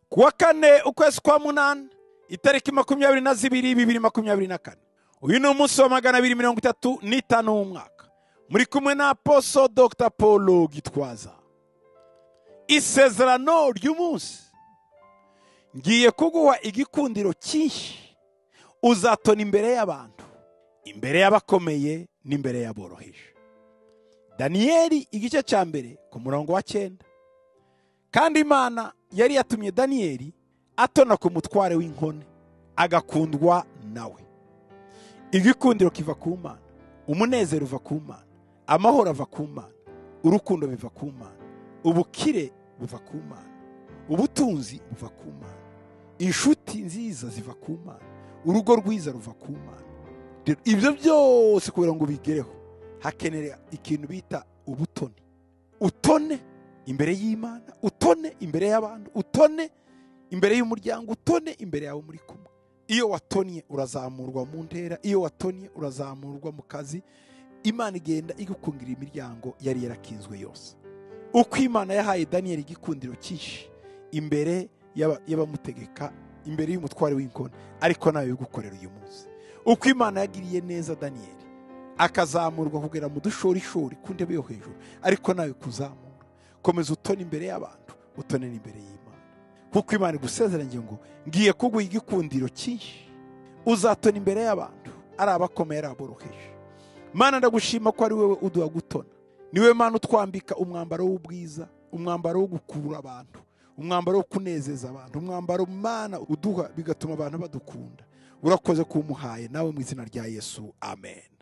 kuwa kane ukwezi kwa munani itariki makumyabiri na zibiri bibiri makumyabiri na kane uyu ni umunsi wa magana abiri mirongo itatu n'itanu w'umwaka muri kumwe na aposo dr paul gitwaza isezerano ry'umunsi ngiye kuguha igikundiro cyinshi uzatona imbere y'abantu imbere y'abakomeye n'imbere y'aboroheje daniyeli igice cya mbere ku murongo wa cyenda kandi imana yari yatumye daniyeli atona ku mutware w'inkone agakundwa nawe igikundiro kiva ku mana umunezero uva ku mana amahoro ava ku mana urukundo biva ku mana ubukire buva ku mana ubutunzi buva ku mana inshuti nziza ziva ku mana urugo rwiza ruva ku mana ibyo byose kugira ngo ubigereho hakenera ikintu bita ubutoni utone imbere y'imana utone imbere y'abantu utone imbere y'umuryango utone imbere yawe muri kumwe iyo watonnye urazamurwa mu ntera iyo watonnye urazamurwa mu kazi imana igenda igukungira imiryango yari yarakinzwe yose uko imana yahaye daniyeli igikundiro cyinshi imbere y'abamutegeka imbere y'umutware w'inkoni ariko nawe bigukorera uyu munsi uko imana yagiriye neza daniyeli akazamurwa kugera mu dushorishori ku ntebe yo hejuru ariko nawe kuzamura komeza utone imbere y'abantu utone n'imbere y'imana kuko imana igusezeranye ngo ngiye kuguha igikundiro cyinshi uzatona imbere y'abantu ari abakomeye ari aboroheje mana ndagushima ko ari wowe uduha gutona niwe mana utwambika umwambaro w'ubwiza umwambaro wo gukurura abantu umwambaro wo kunezeza abantu umwambaro mana uduha bigatuma abantu badukunda urakoze kuwumuhaye nawe mu izina rya yesu amen